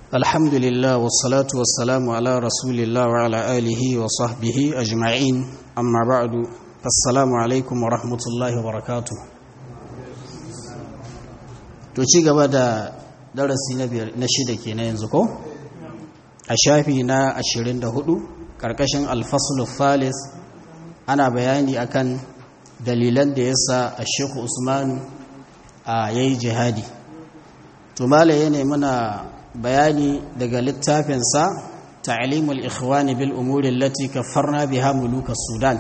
الحمد لله والصلاة والسلام على رسول الله وعلى آله وصحبه أجمعين أما بعد السلام عليكم ورحمة الله وبركاته to ci gaba da darasi na shida ke na yanzu ko a shafi na 24 ƙarƙashin alfasul falis ana bayani akan dalilan da yasa a shekhu usman a yayi jihadi to malaye ne muna bayani daga littafinsa ta'limul ikhwani bil umuri allati kaffarna biha muluka sudan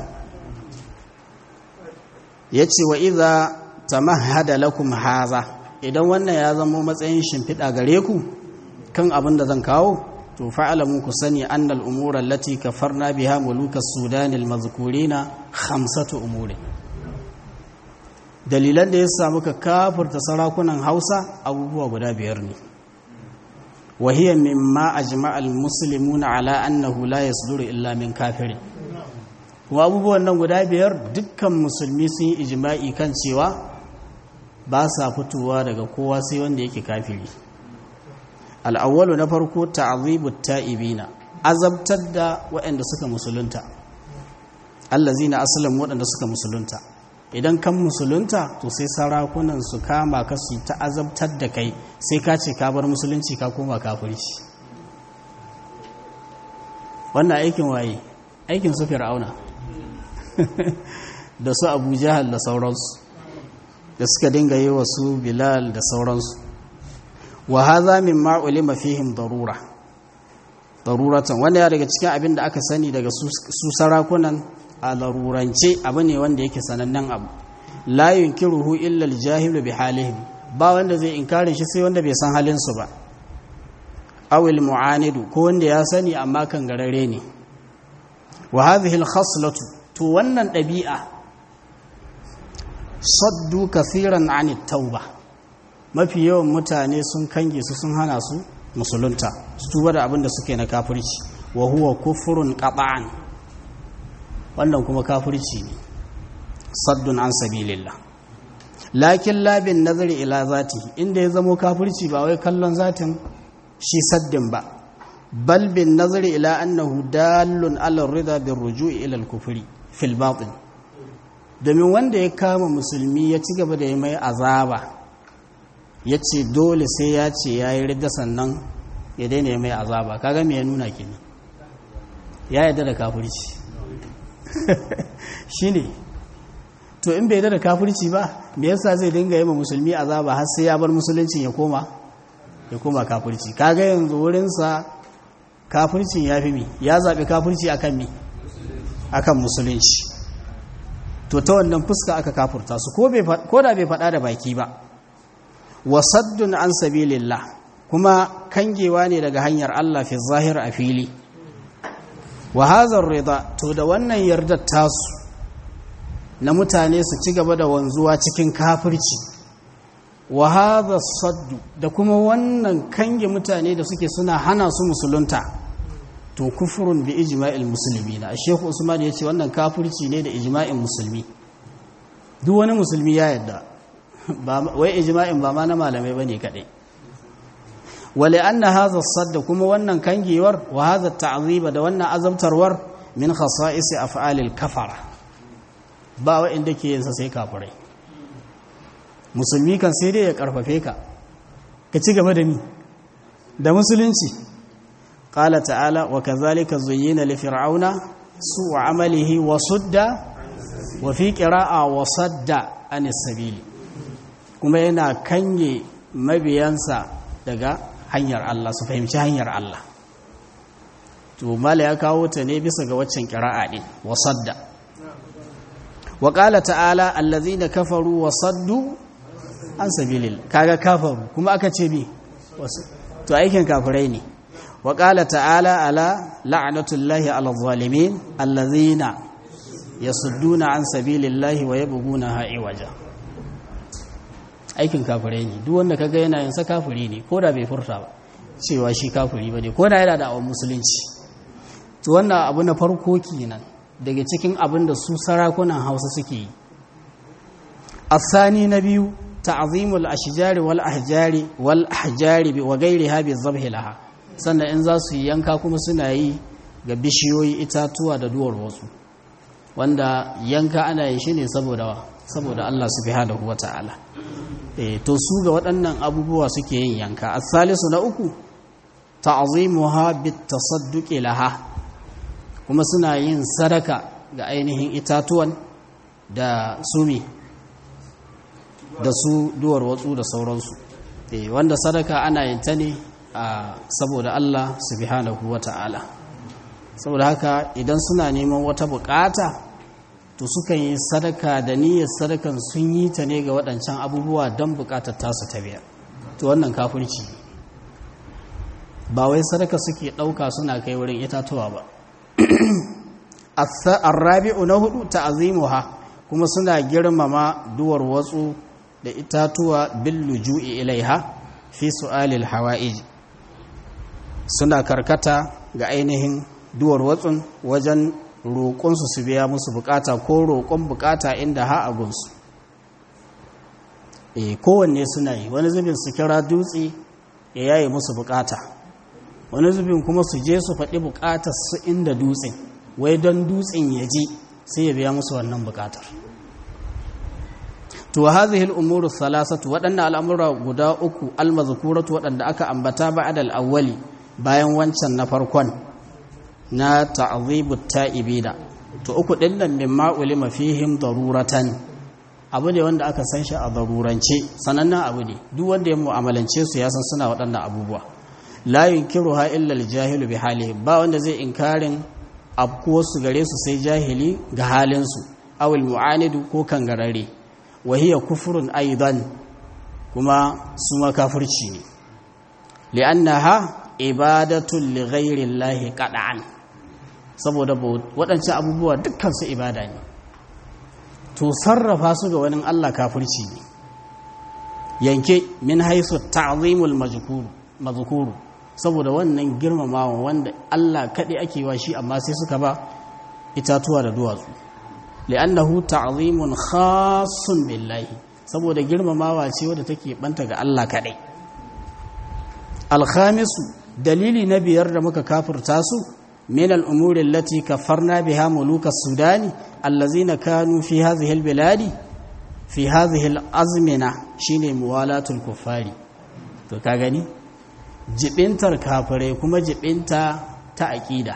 yace wa idza tamahhada lakum haza idan wannan ya zama matsayin shimfiɗa gare ku kan abin da zan kawo to fa'alamu ku sani annal umura allati kaffarna biha muluka sudan al mazkurina khamsatu umuri dalilan da ya samu ka kafurta sarakunan Hausa abubuwa guda biyar ne وهي مما أجمع المسلمون على أنه لا يصدر إلا من كافر abubuwan nan guda biyar dukkan musulmi sun yi ijima'i kan cewa ba sa fitowa daga kowa sai wanda yake kafiri al'awwalu na farko ta'azibu ta'ibina azabtar da waɗanda suka musulunta allazina aslam waɗanda suka musulunta idan kan musulunta to sai sarakunan su kama ka su ta azabtar da kai sai ka ce ka bar musulunci ka koma kafirci wannan aikin waye aikin su fir'auna da su abu jahal da sauransu da suka dinga yi wa su bilal da sauransu wa haza min ma ulima fihim darura daruratan wanda ya daga cikin abin da aka sani daga su sarakunan a larurance abu ne wanda yake sanannen abu la yunkiruhu illa al-jahilu bi halihim ba wanda zai inkarin shi sai wanda bai san halin su ba awil mu'anidu ko wanda ya sani amma kan garare ne wa hadhihi al-khaslatu to wannan dabi'a saddu kaseeran an tauba mafi yawan mutane sun kange su sun hana su musulunta su tuba da abin da suke na kafirci wa huwa kufrun qat'an wannan kuma kafirci ne saddun an sabilillah lakin labin nazari ila zati inda ya zamo kafirci ba wai kallon zatin shi saddin ba bal bin nazari ila annahu dallun ala rida bin ruju'i ila al-kufri fil batin domin wanda ya kama musulmi ya ci gaba da yi mai azaba ya ce dole sai ya ce ya yi ridda sannan ya daina yi mai azaba kaga me ya nuna kenan ya yarda da kafirci shi ne to in bai da kafirci ba me yasa zai dinga yi ma musulmi azaba har sai ya bar musuluncin ya koma ya koma kafirci kaga yanzu wurinsa kafircin ya fi mi ya zaɓi kafirci akan mi akan musulunci to ta wannan fuska aka kafurta su ko da bai faɗa da baki ba wasaddun an sabilillah kuma kangewa ne daga hanyar Allah fi zahir a fili wa hazar rida to da wannan yardar tasu na mutane su ci gaba da wanzuwa cikin kafirci wa hadha saddu da kuma wannan kange mutane da suke suna hana su musulunta to kufurun bi ijma'il muslimina Sheikh Usman yace wannan kafirci ne da ijma'in musulmi duk wani musulmi ya yadda ba wai ijma'in ba ma na malamai bane kadai wale an na haza sadda kuma wannan kangewar wa haza ta'aziba da wannan azabtarwar min khasa'isi af'alil kafara ba wa'inda ke yinsa sai kafirai musulmi kan sai dai ya karfafe ka ka ci gaba da ni da musulunci qala ta'ala wa kadhalika zuyyina li fir'auna su'u amalihi wa sudda wa fi qira'a wa sadda anis sabili kuma yana kange mabiyansa daga hanyar Allah su fahimci hanyar Allah to mala ya kawo ta ne bisa ga waccan kira'a din wasadda wa qala ta'ala allazina kafaru wasaddu an sabilil kaga kafaru kuma aka ce bi to aikin kafirai ne wa qala ta'ala ala la'natullahi ala zalimin allazina yasudduna an sabilillahi wa yabghuna iwaja aikin kafirai ne duk wanda kaga yana yin sa kafiri ne ko da bai furta ba cewa shi kafiri bane ko da yana da awon musulunci to wannan abu na farko kenan daga cikin abin da su sarakunan Hausa suke yi asani na biyu ta'zimul ashjari wal ahjari wal ahjari wa ghayriha bi dhabhi laha sannan in za su yi yanka kuma suna yi ga bishiyoyi itatuwa da duwar wasu wanda yanka ana yin shi ne saboda saboda Allah subhanahu wata'ala eh to su ga waɗannan abubuwa suke yin yanka as-salisu na uku ta'zimuha bit-tasadduqi laha kuma suna yin sadaka ga ainihin itatuwan da sumi da su duwar watsu da sauransu eh wanda sadaka ana yin ta ne saboda Allah subhanahu wata'ala saboda haka idan suna neman wata bukata to sukan yi sadaka da niyyar sadakan sun yi ta ne ga waɗancan abubuwa don bukatar tasu ta biyar to wannan kafirci ba wai sadaka suke ɗauka suna kai wurin itatuwa ba arrabi'u na hudu ta'azimuha kuma suna girmama duwar watsu da itatuwa bil luju'i ilaiha fi su'alil hawa'ij suna karkata ga ainihin duwar watsun wajen roƙonsu su biya musu bukata ko roƙon bukata inda ha a gunsu e kowanne suna yi wani zubin su kira dutse ya yaye musu bukata wani zubin kuma su je su faɗi bukatar su inda dutsen wai don dutsen ya ji sai ya biya musu wannan bukatar to hadhihi al-umuru thalathatu waɗannan al'amura guda uku al-mazkuratu waɗanda aka ambata ba'da al-awwali bayan wancan na farkon na ta'zibut ta'ibina to uku din nan mimma ulima fihim daruratan abu ne wanda aka san shi a darurance sanannen abu ne duk wanda ya mu'amalance su ya san suna waɗannan abubuwa la yunkiruha illa al-jahilu bi halihi ba wanda zai inkarin abkuwar su gare su sai jahili ga halin su awil mu'anidu ko kangarare wa hiya kufrun aidan kuma su ma kafirci ne li'annaha ibadatun li ghairi llahi qad'an saboda waɗancan abubuwa dukkan su ibada ne to sarrafa su ga wani Allah kafirci ne yanke min haisu ta'zimul majkuru mazkuru saboda wannan girmamawa wanda Allah kaɗai ake wa shi amma sai suka ba itatuwa da duwatsu li'annahu ta'zimun khassun billahi saboda girmamawa ce wadda take banta ga Allah kaɗai alkhamisu dalili na biyar da muka kafirta su min al'umuri allati kafarna biha muluka sudani allazina kanu fi hadhihi albiladi fi hadhihi alazmina shine muwalatul kuffari to ka gani jibintar kafirai kuma jibinta ta aqida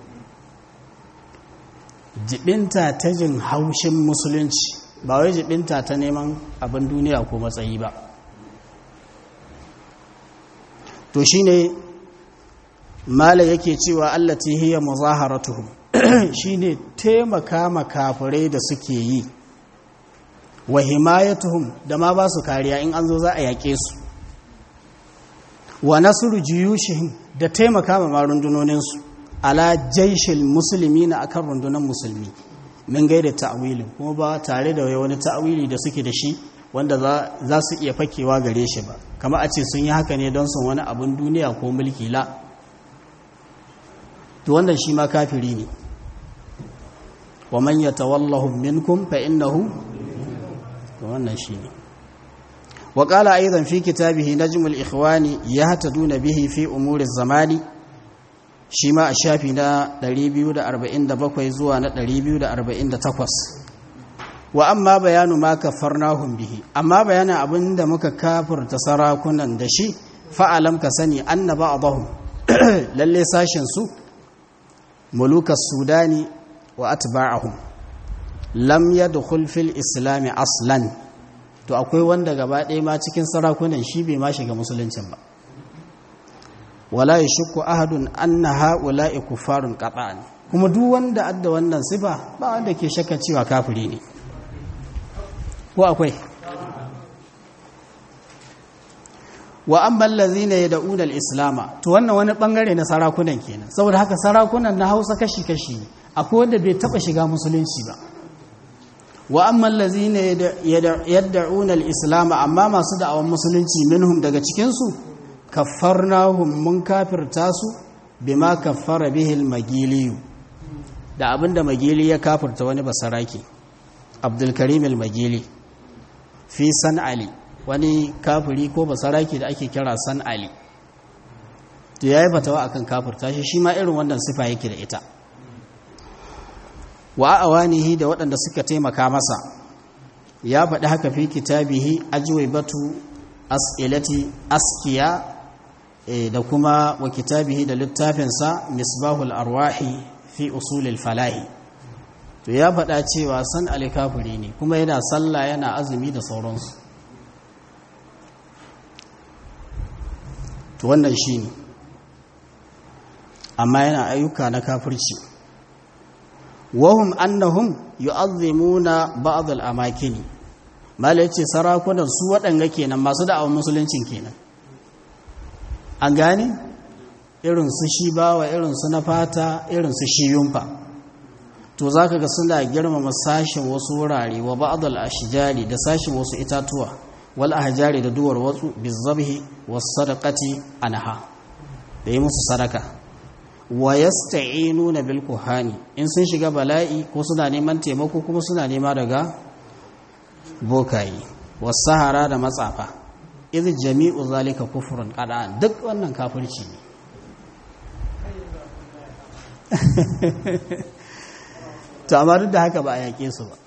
jibinta ta jin haushin musulunci ba wai jibinta ta neman abin duniya ko matsayi ba to shine mala yake cewa allati hiya muzaharatuhum shine taimaka makafirai da suke yi wa himayatuhum da ma ba su kariya in an zo za a yaƙe su wa nasru juyushihim da taimaka ma rundunoninsu ala jaishil musulmi na akan rundunar musulmi min gaida ta'wilin kuma ba tare da wani ta'wili da suke da shi wanda za su iya fakewa gare shi ba kama a ce sun yi haka ne don sun wani abin duniya ko mulki la to wannan shi ma kafiri ne wa man yatawallahum minkum fa innahu to wannan shi ne wa qala aidan fi kitabihi najmul ikhwani yahtaduna bihi fi umuri zamani shi ma a shafi na 247 zuwa na 248 wa amma bayanu ma kafarnahum bihi amma bayanin abinda muka kafirta sarakunan da shi fa'alam ka sani anna ba'dahum lalle sashin su mulukas sudani wa atba'ahum lam yadkhul fil islam aslan to akwai wanda gaba ɗaya ma cikin sarakunan shi bai ma shiga musuluncin ba wala yashku ahadun anna ha'ula'i kuffarun qat'an kuma duk wanda adda wannan sifa ba wanda ke shakka cewa kafiri ne ko akwai wa amma allazina yad'una al-islama to wannan wani bangare na sarakunan kenan saboda haka sarakunan na Hausa kashi kashi ne akwai wanda bai taba shiga musulunci ba wa amma allazina yad'una al-islama amma masu da'awan musulunci minhum daga cikin su kaffarnahum mun kafirta su bima kaffara bihi al-magili da abinda magili ya kafirta wani basaraki Abdul Karim al-Magili fi san Ali wani kafiri ko basaraki da ake kira san Ali to yayi fatawa akan kafirta shi shi ma irin wannan sifa yake da ita wa awanihi da waɗanda suka taimaka masa ya faɗi haka fi kitabihi ajwibatu as'ilati askiya da kuma wa kitabihi da littafinsa misbahul arwahi fi usulil falahi to ya faɗa cewa san alikafiri ne kuma yana sallah yana azumi da sauransu to wannan shi ne amma yana ayyuka na kafirci wahum annahum yu'azzimuna ba'd al-amakini mala yace sarakunan su waɗanga kenan masu da'awar musuluncin kenan an gane irin su shi bawa irin su na fata irin su shi yumfa to zaka ga suna girmama sashin wasu wurare wa ba'd al-ashjari da sashin wasu itatuwa wal ahjari da duwar wasu bizabhi was sadaqati anha da yi musu sadaka wa yasta'inuna bil kuhani in sun shiga bala'i ko suna neman taimako kuma suna nema daga bokayi was sahara da matsafa idh jami'u zalika kufrun qada'an duk wannan kafirci ne to amma duk da haka ba a yake su ba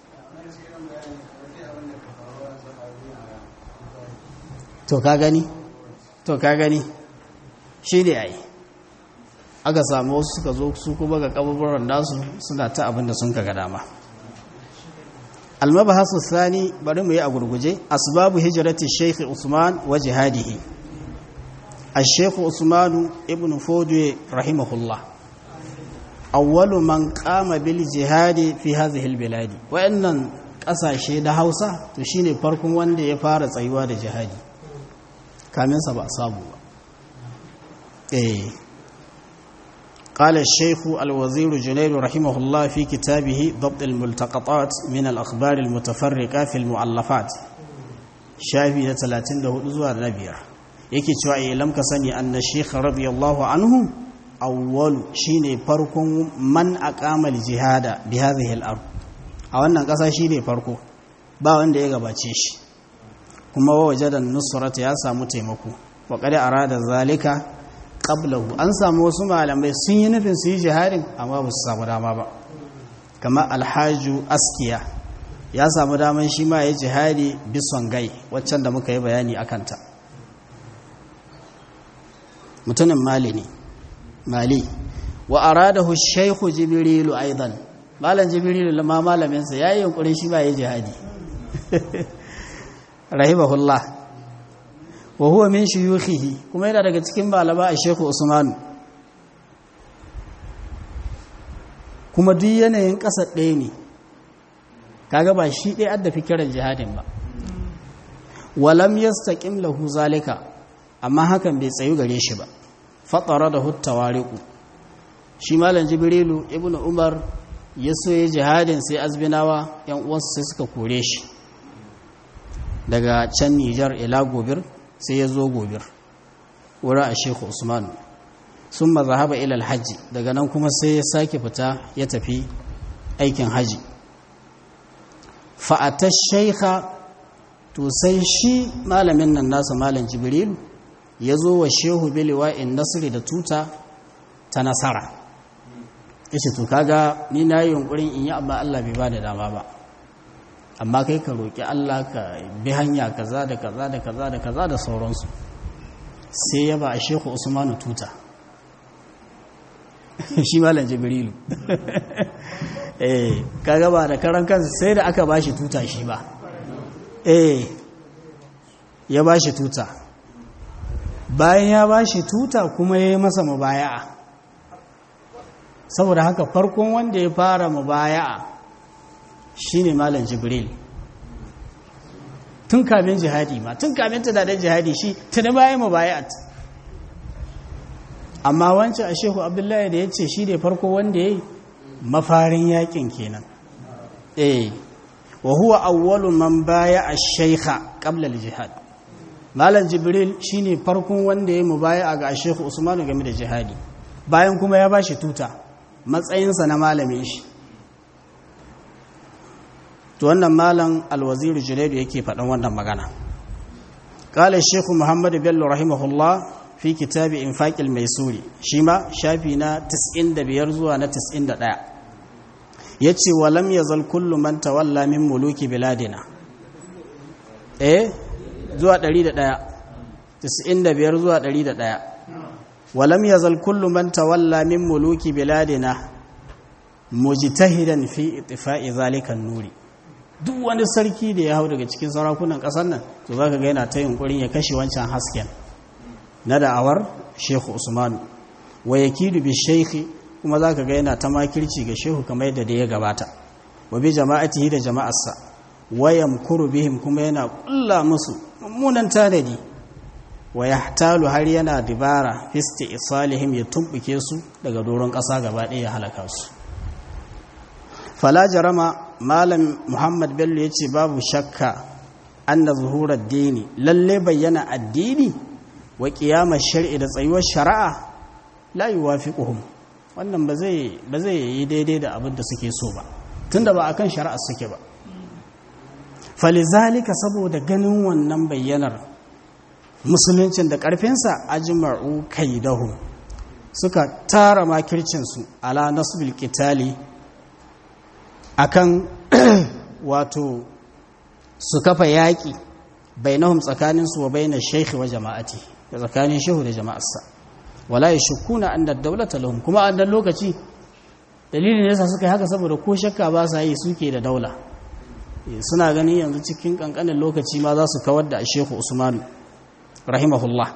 to ka gani to ka gani shi ne ai aka samu wasu suka zo su kuma ga kaburburan nasu suna ta abin da sun kaga dama almabahasu sani bari mu yi a gurguje asbabu hijrati shaykh usman wa jihadihi الشيخ عثمان ابن فودي رحمه الله أول من قام بالجهاد في هذه البلاد وإن ƙasashe da hausa to shine farkon wanda ya fara tsayuwa da jihadi kaminsa ba a samu ba eh قال الشيخ الوزير جنيد رحمه الله في كتابه ضبط الملتقطات من الأخبار المتفرقة في المؤلفات شافي 34 zuwa na biyar yake cewa ilam ka sani anna shaykh radiyallahu anhu awwal shine farkon man aqama al-jihada bi hadhihi al-ard a wannan kasa shine farko ba wanda ya gabace shi kuma wajadan nusrat ya samu taimako wa qad arada zalika qablahu an samu wasu malamai sun yi nufin su yi jihadin amma ba su samu dama ba kamar alhaju askiya ya samu daman shi ma ya jihadi bison gai waccan da muka yi bayani akanta mutumin mali ne mali wa aradahu shaykhu jibrilu aidan malam jibrilu ma malamin sa yayi yunkurin shi ba ya jihadi rahimahullah wa huwa min shuyukhihi kuma yana daga cikin malama a shaykhu usman kuma duk yanayin ƙasa ɗaya ne kaga ba shi ɗaya adda fikirar jihadin ba walam yastaqim lahu zalika amma hakan bai tsayu gare shi ba fatara da huttawariku shi malam jibrilu ibn umar ya so ya jihadin sai azbinawa yan uwansu sai suka kore shi daga can nijar ila gobir sai ya zo gobir wurin a shekhu usman sun mazahaba ilal hajji daga nan kuma sai ya sake fita ya tafi aikin haji fa'atar shaikha to sai shi malamin nan nasa malam jibrilu ya zo wa shehu biliwa'in nasiri da tuta ta nasara ya ce to kaga ni na yi yunkurin in yi amma Allah bai ba da dama ba amma kai ka roƙi Allah ka bi hanya kaza da kaza da kaza da kaza da sauransu sai ya ba a shehu usmanu tuta shi malam jibrilu eh kaga ba da karan kansa sai da aka ba shi tuta shi ba eh ya ba shi tuta bayan ya ba shi tuta kuma ya yi masa mubaya'a saboda haka farkon wanda ya fara mubaya'a shine malam jibril tun kamin jihadi ma tun kamin tunanin jihadi shi tuni bayan mubaya'at amma wancan a shehu abdullahi da ya ce shi ne farko wanda ya yi mafarin yakin kenan eh wa huwa awwalu man baya a shaikha qabla jihad malam jibril shine farkon wanda ya mubaya ga shehu usmanu game da jihadi bayan kuma ya bashi tuta matsayinsa na malamin shi to wannan malam alwaziru junaidu yake faɗan wannan magana qala shehu muhammad bello rahimahullah fi kitabi infaqil maisuri shi ma shafi na 95 zuwa na 91 yace walam yazal kullu man tawalla min muluki biladina eh zuwa 101 95 zuwa 101 walam yazal kullu man tawalla min muluki biladina mujtahidan fi ittifa'i zalika nuri duk wani sarki da ya hau daga cikin sarakunan ƙasar nan to zaka ga yana ta yunkurin ya kashe wancan hasken na da'awar Shehu Usman wa yakidu bi shaykhi kuma zaka ga yana ta makirci ga shehu kamar yadda da ya gabata wa bi jama'atihi da jama'arsa wa yamkuru bihim kuma yana kulla musu mummunan tanadi wa yahtalu har yana dibara fisti isalihim ya tumbuke su daga doron ƙasa gaba ɗaya ya halaka su fala jarama malam muhammad bello ya ce babu shakka anna zuhurar dini lalle bayyana addini wa ƙiyamar shari'i da tsayuwar shari'a la yuwafiquhum wannan ba zai ba zai yi daidai da abin da suke so ba tunda ba akan shari'a suke ba falizalika saboda ganin wannan bayyanar musuluncin da ƙarfinsa ajma'u kaidahum suka tara makircinsu ala nasbil qitali akan wato su kafa yaƙi bainahum tsakaninsu wa bainar shaikhi wa jama'ati da tsakanin shehu da jama'arsa wala ya shukuna an daulata lahum kuma a dan lokaci dalilin da yasa suka yi haka saboda ko shakka ba sa yi suke da daula suna gani yanzu cikin kankanin lokaci ma za su kawar da shehu usman rahimahullah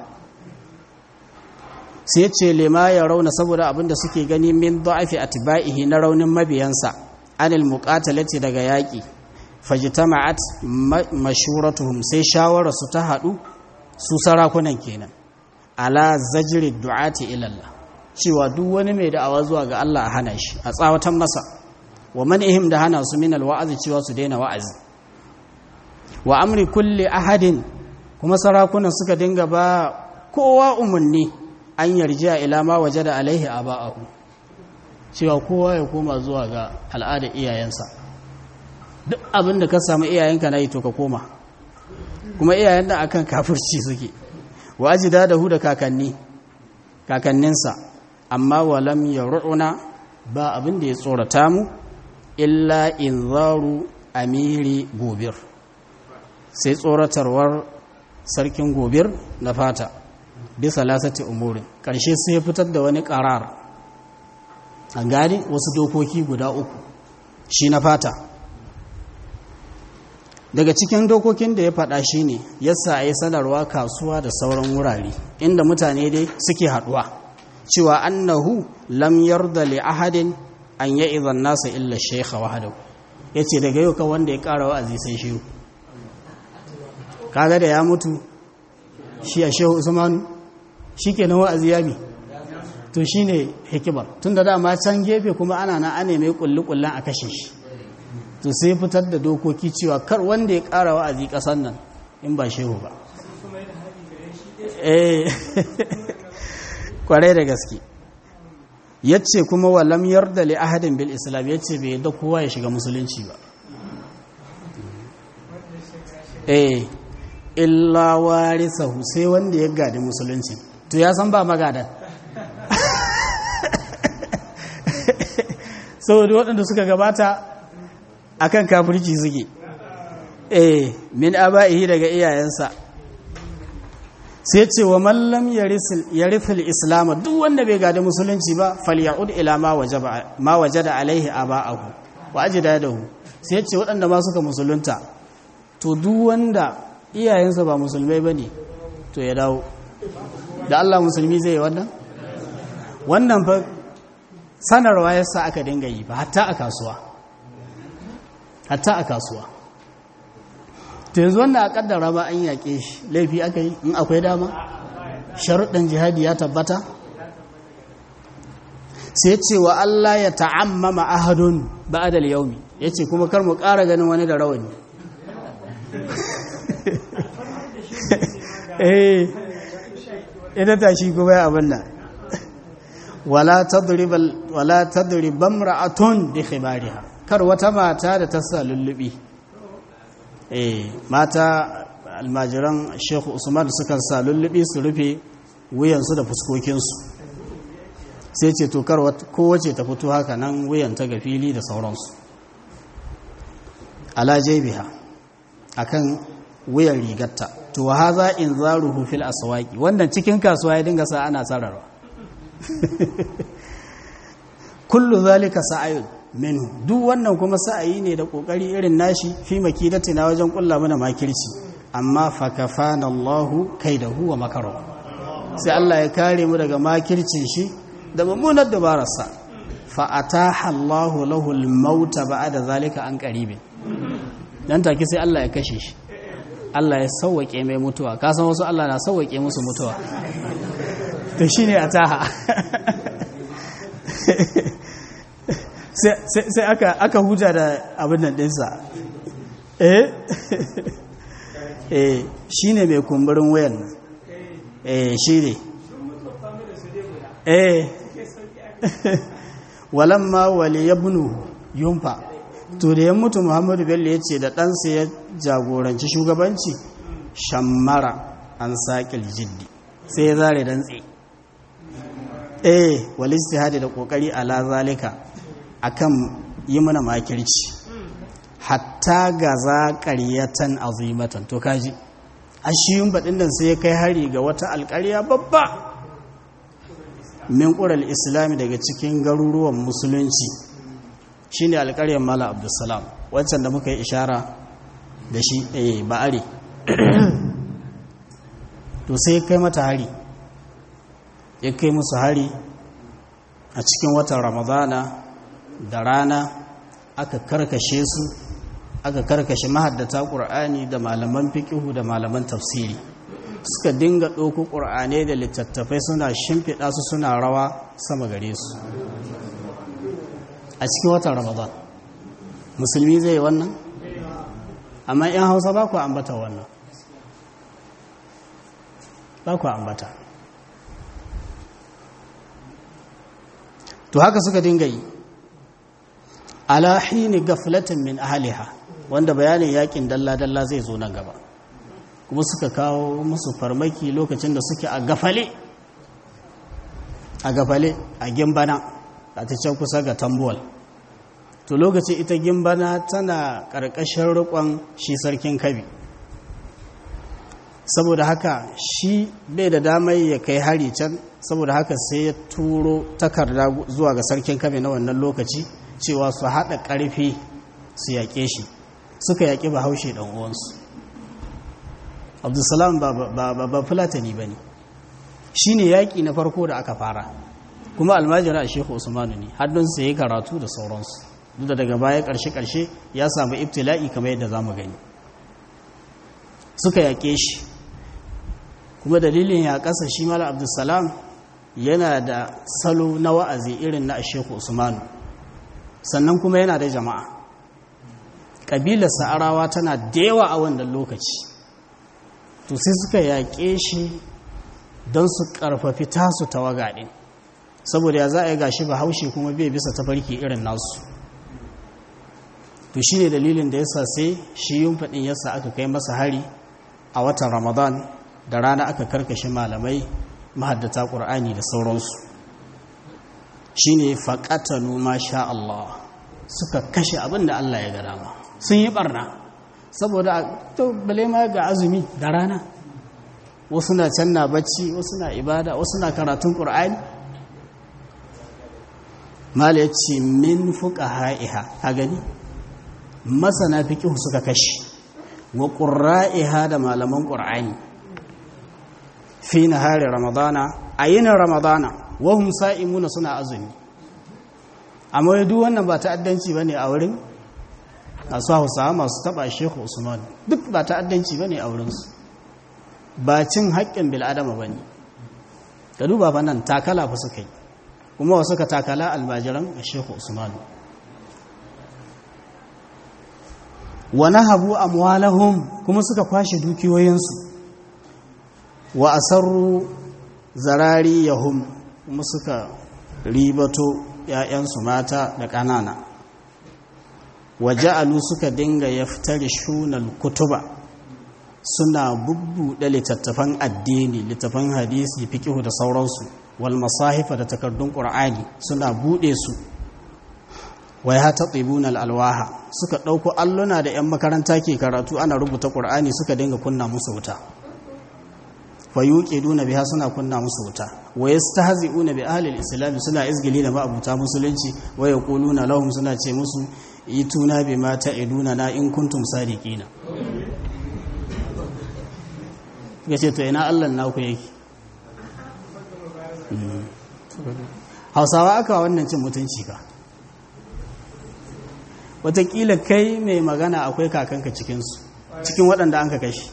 sai ce lema ya rauna saboda abinda suke gani min da'afi atba'ihi na raunin mabiyansa anil muqatalati daga yaƙi fajtama'at mashuratuhum sai shawara su ta haɗu su sarakunan kenan ala zajri du'ati ila Allah cewa duk wani mai da'awa zuwa ga Allah a hana shi a tsawatan masa wa man'ihim da hana su min alwa'azi cewa su daina wa'azi wa amri kulli ahadin kuma sarakunan suka dinga ba kowa umarni an yarjiya ila ma wajada alaihi aba'ahu cewa kowa ya koma zuwa ga al'ada iyayensa duk abin da ka samu iyayenka na yi to ka koma kuma iyayen da akan kafirci suke wa ajida da hu da kakanni kakanninsa amma walam ya ru'una ba abin da ya tsorata mu illa inzaru amiri gobir sai tsoratarwar sarkin gobir na fata bisa lasati umurin ƙarshe sai fitar da wani ƙarar an gani wasu dokoki guda uku shi na fata daga cikin dokokin da ya faɗa shi ne yasa a yi sanarwa kasuwa da sauran wurare inda mutane dai suke haɗuwa cewa annahu lam yarda li ahadin an ya izan nasa illa shekha wahadahu ya ce daga yau ka wanda ya ƙara wa'azi sai shehu kaga da ya mutu shi a shehu usmanu shi ke na wa'azi ya bi to shi ne hikimar tun da dama can gefe kuma ana na ane mai kulli-kullen a kashe shi to sai fitar da dokoki cewa kar wanda ya ƙara wa'azi ƙasar nan in ba shehu ba eh kwarai da gaske yace kuma walam yarda li ahadin bil islam yace bai yadda kowa ya shiga musulunci ba eh illa warisahu sai wanda ya gadi musulunci to ya san ba magadan saboda waɗanda suka gabata akan kafirci suke eh min aba'ihi daga iyayensa sai ce wa mallam yarifil islam duk wanda bai gada musulunci ba falya'ud ila ma wajada alaihi aba'ahu wa ajdadahu sai ce waɗanda ma suka musulunta to duk wanda iyayensa ba musulmai bane to ya dawo da Allah musulmi zai yi wannan wannan fa sanarwa yasa aka dinga yi ba hatta a kasuwa hatta a kasuwa to yanzu wannan a kaddara ba an yaƙe shi laifi aka yi in akwai dama sharuɗin jihadi ya tabbata sai ce wa Allah ya ta'ammama ahadun ba'dal yaumi yace kuma kar mu ƙara ganin wani da rawani eh ita tashi kuma ya abin nan wala tadribal wala tadribam ra'atun bi khibariha kar wata mata da ta sa lullubi eh mata almajiran Sheikh Usman sukan sa lullubi su rufe wuyansu da fuskokinsu sai ce to kar kowace ta fito haka nan wuyan ta ga fili da sauransu ala jaybiha akan wuyan rigarta to haza in zaruhu fil aswaqi wannan cikin kasuwa ya dinga sa ana sararwa kullu zalika sa'ayun minhu duk wannan kuma sa'ayi ne da kokari irin nashi fi makidatina wajen kulla mana makirci amma fa kafana Allahu kaidahu wa makaro sai Allah ya kare mu daga makircin shi da mummunar dabararsa fa ataha Allahu lahu al-maut ba'da zalika an qaribin dan take sai Allah ya kashe shi Allah ya sauwake mai mutuwa ka san wasu Allah na sauwake musu mutuwa to shine ataha sai aka aka huta da abin nan dinsa eh eh shine mai kumburin wayan nan eh shine eh walamma wali yabnu yumfa to da ya mutu Muhammadu Bello ya ce da ɗansa ya jagoranci shugabanci shammara an saƙil jiddi sai ya zare dantse eh wal istihadi da kokari ala zalika akan yi mana makirci hatta gaza ƙaryatan azimatan to kaji ashiyun baɗin nan sai ya kai hari ga wata alƙarya babba min ƙural islami daga cikin garuruwan musulunci shine alƙaryar mala abdulsalam wancan da muka yi ishara da shi eh ba'are to sai kai mata hari ya kai musu hari a cikin watan ramadana da rana aka karkashe su aka karkashe mahaddata ƙur'ani da malaman fiƙihu da malaman tafsiri suka dinga ɗauko ƙur'anai da littattafai suna shimfiɗa su suna rawa sama gare su a cikin watan ramadan musulmi zai wannan amma 'yan hausa ba ku ambata wannan ba ku ambata to haka suka dinga yi ala hini gaflatin min ahliha wanda bayanin yakin dalla-dalla zai zo nan gaba kuma suka kawo musu farmaki lokacin da suke a gafale a gafale a gimbana a ta can kusa ga tambuwal to lokacin ita gimbana tana ƙarƙashin rikon shi sarkin kabi saboda haka shi bai da damar ya kai hari can saboda haka sai ya turo takarda zuwa ga sarkin kabe na wannan lokaci cewa su haɗa ƙarfi su yaƙe shi suka yaƙi bahaushe ɗan uwansu abdulsalam ba fulatani ba ne shi ne yaƙi na farko da aka fara kuma almajira a shehu usmanu ne haddunsa ya karatu da sauransu duk da daga baya ƙarshe-ƙarshe ya samu ibtila'i kamar yadda za mu gani suka yaƙe shi kuma dalilin ya ƙasa shi mala abdulsalam yana da salo na wa'azi irin na shehu usmanu sannan kuma yana da jama'a ƙabilar sa'arawa tana da yawa a wannan lokaci to sai suka yaƙe shi don su ƙarfafi tasu tawaga ɗin saboda ya za a yi gashi ba haushe kuma bai bisa tafarki irin nasu to shi ne dalilin da yasa sai shi yin faɗin yasa aka kai masa hari a watan ramadan da rana aka karkashe malamai mahaddata ƙur'ani da sauransu shi ne faƙatanu masha Allah suka kashe abin da Allah ya ga dama sun yi ɓarna saboda to bale ma ga azumi da rana wasu na can na bacci wasu na ibada wasu na karatun ƙur'ani mala ya ce min fuka ha'iha a gani masana fiƙihu suka kashe wa ƙurra'iha da malaman ƙur'ani fi na hari ramadana a yinin ramadana wahum sa'imuna suna azumi amma yadu wannan ba ta'addanci ba ne a wurin masu hausawa masu taɓa shehu usman duk ba ta'addanci ba ne a wurinsu ba cin haƙƙin bil'adama ba ne ka duba ba nan takala fa suka yi kuma wasu ka takala almajiran a shehu usman wa nahabu amwalahum kuma suka kwashe dukiyoyinsu wa asarru zarariyahum kuma suka ribato ‘ya'yansu mata da ƙanana wa ja'alu suka dinga yaftari shunal kutuba suna bubbuɗe littattafan addini littattafan hadisi fikihu da sauransu wal masahifa da takardun ƙur'ani suna buɗe su wai hata tsibuna alwaha suka ɗauko alluna da 'yan makaranta ke karatu ana rubuta ƙur'ani suka dinga kunna musu wuta fayuƙe duna biya suna kunna musu wuta wai ta hazi una bi ahalil islami suna izgili da ma'abuta musulunci wai ya lahum suna ce musu yi tuna bi ma ta iduna na in kuntum sadiqina ya ce to ina allan naku yake hausawa aka wannan cin mutunci ka watakila kai mai magana akwai kakanka cikinsu cikin waɗanda an ka kashi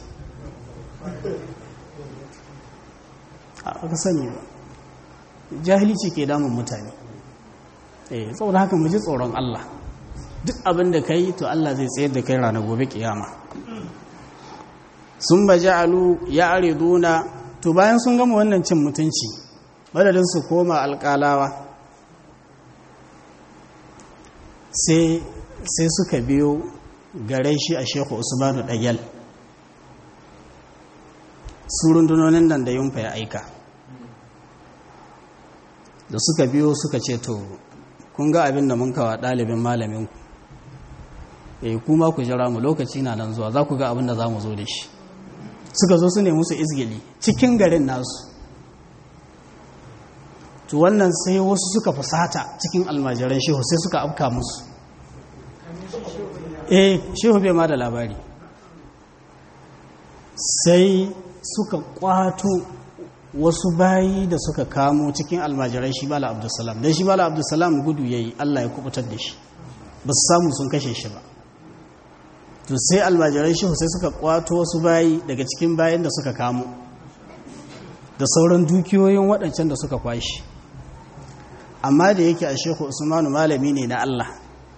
aka sani ba jahilci ke damun mutane eh saboda haka mu ji tsoron Allah duk abin da kai to Allah zai tsayar da kai ranar gobe kiyama sun ba ja'alu ya ariduna to bayan sun gama wannan cin mutunci madadin su koma alƙalawa sai sai suka biyo gare shi a shehu usmanu ɗagyal su rundunonin nan da yunfa ya aika da suka biyo suka ce to kun ga abin da mun kawa ɗalibin malaminku eh kuma ku jira mu lokaci na nan zuwa za ku ga abin da za mu zo da shi suka zo su ne musu izgili cikin garin nasu to wannan sai wasu suka fusata cikin almajiran shehu sai suka afka musu eh shehu bai ma da labari sai suka kwato wasu bayi da suka kamo cikin almajiran shi bala abdulsalam don shi bala abdulsalam gudu ya yi allah ya kubutar da shi ba su samu sun kashe shi ba to sai almajiran shehu sai suka kwato wasu bayi daga cikin bayan da suka kamo da sauran dukiyoyin waɗancan da suka kwashi amma da yake a shehu usmanu malami ne na allah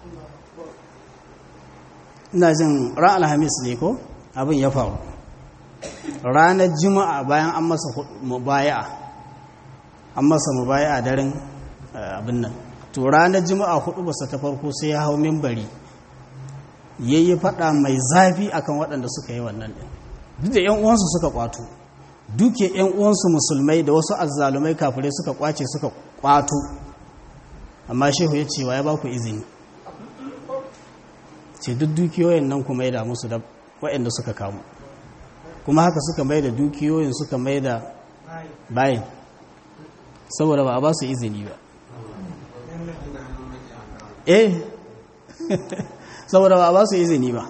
ina jin ran alhamis ne ko abin ya faru ranar juma'a bayan an masa mubaya'a an masa mubaya'a daren abin nan to ranar juma'a hudu basa ta farko sai ya hau mimbari yayi fada mai zafi akan waɗanda suka yi wannan din duk da ƴan uwansu suka kwato duke ƴan uwansu musulmai da wasu azzalumai kafirai suka kwace suka kwato amma shehu ya ce wa ya ba ku izini ce duk dukiyoyin nan kuma ya musu da waɗanda suka kamu kuma haka suka mai da dukiyoyin suka mai da bayan saboda ba a ba su izini ba eh saboda ba a ba su izini ba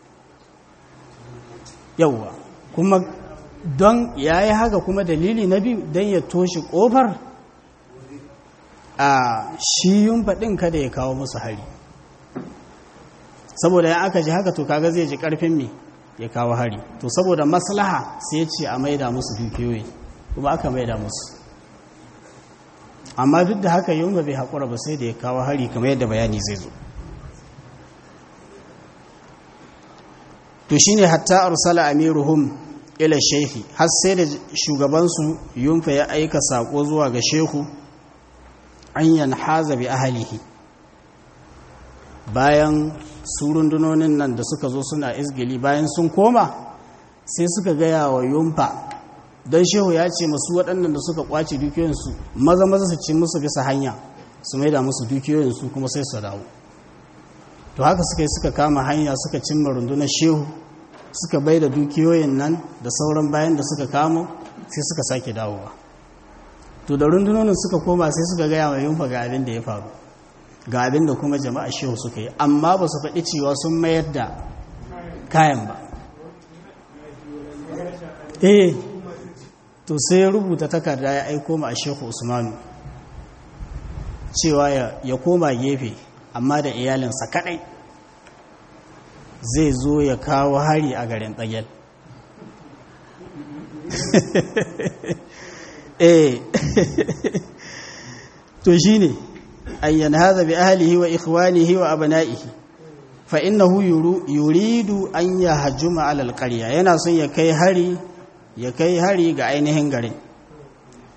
yauwa kuma don ya yi haka kuma dalili na biyu don ya toshe ƙofar a shiyun faɗin kada ya kawo musu hari saboda ya aka ji haka to kaga zai ji ƙarfin me ya kawo hari to saboda maslaha sai ya ce a maida musu dukiyoyi kuma aka maida musu amma duk da haka yunga bai haƙura ba sai da ya kawo hari kamar yadda bayani zai zo to shine hatta arsala amiruhum ila shehi har sai da shugabansu yunfa ya aika sako zuwa ga shehu an yanhaza bi ahlihi bayan su rundunonin nan da suka zo suna izgili bayan sun koma sai suka gaya wa yumfa don shehu ya ce masu waɗannan da suka kwace dukiyoyinsu maza maza su ci musu bisa hanya su maida musu dukiyoyinsu kuma sai su dawo to haka suka yi suka kama hanya suka cimma rundunar shehu suka bai da dukiyoyin nan da sauran bayan da suka kamo sai suka sake dawowa to da rundunonin suka koma sai suka gaya wa yumfa ga abin da ya faru ga abin da kuma jama'a shehu suka yi amma ba su faɗi cewa sun mayar da kayan ba eh to sai rubuta takarda ya aiko ma a shehu usmanu cewa ya koma gefe amma da iyalinsa kadai zai zo ya kawo hari a garin tsagel eh to shine ayyan hadha bi ahlihi wa ikhwanihi wa abna'ihi fa innahu yuridu an yahjuma ala alqarya yana son ya kai hari ya kai hari ga ainihin garin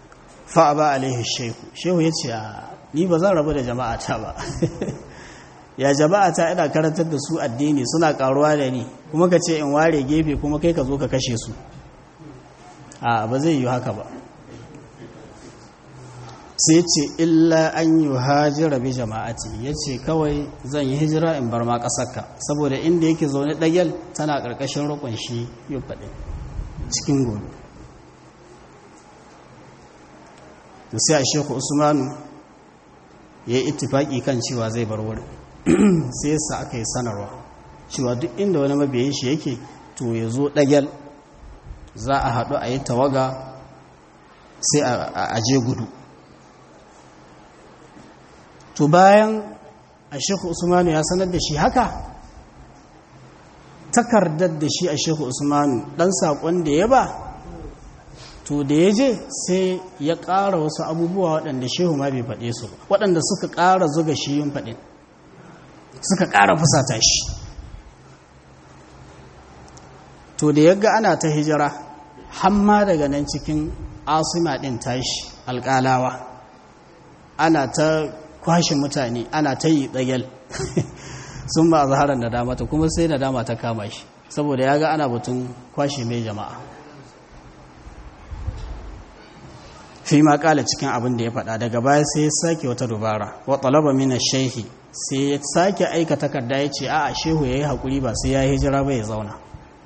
fa ba alaihi shehu shehu yace ni ba zan rabu da jama'ata ba ya jama'a ta ina karantar da su addini suna karuwa da ni kuma ka ce in ware gefe kuma kai ka zo ka kashe su a ba zai yi haka ba sai ce illa an yi hajjira bi jama'ati ya ce kawai zan yi hijira in bar ma ƙasarka saboda inda yake zaune ɗagyal tana ƙarƙashin rukun shi yi faɗi cikin gobe da sai a sheku usmanu ya yi ittifaki kan cewa zai bar wurin sai yasa aka yi sanarwa cewa duk inda wani mabiyin shi yake to ya zo ɗagyal za a haɗu a yi tawaga sai a je gudu to bayan a sheku usmanu ya sanar da shi haka takardar da shi a sheku usmanu ɗan saƙon da ya ba to da ya je sai ya ƙara wasu abubuwa waɗanda shehu ma bai faɗe su waɗanda suka ƙara zuga shi yin faɗin suka ƙara fusata shi to da ya ga ana ta hijira hamma daga nan cikin asima ɗin tashi alƙalawa ana ta kwashe mutane ana ta yi ɗagyal sun ba a zaharar da damata kuma sai da dama ta kama shi saboda ya ga ana batun kwashe mai jama'a fi ma kala cikin abin da ya faɗa daga baya sai ya sake wata dubara wa talaba mina shehi sai ya sake aika takarda ya ce a'a shehu ya yi haƙuri ba sai ya yi hijira ba ya zauna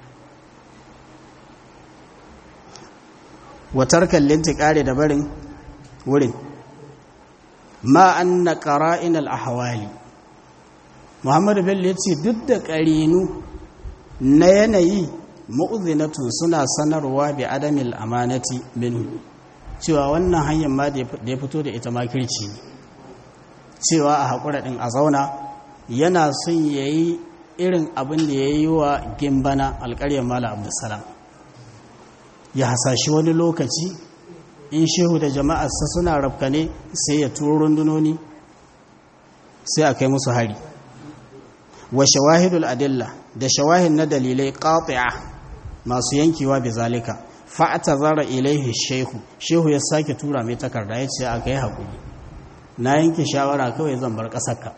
watar kallin ƙare da barin wurin ma an na ƙara'in al'ahawali muhammadu bello ya ce duk da ƙarinu na yanayi ma'uzinatun suna sanarwa bi adamil amanati minhu cewa wannan hanyar ma da ya fito da ita makirci ne cewa a haƙura ɗin a zauna yana son ya yi irin abin da ya yi wa gimbana alƙaryar mala abdulsalam ya hasashi wani lokaci in shehu da jama'arsa suna rafkane sai ya turo rundunoni sai a kai musu hari wa shawahidul adilla da shawahin na dalilai qati'a masu yankewa bi zalika fa'ata zara ilaihi shehu shehu ya sake tura mai takarda ya ce aka yi haƙuri na yanke shawara kawai zan bar ƙasarka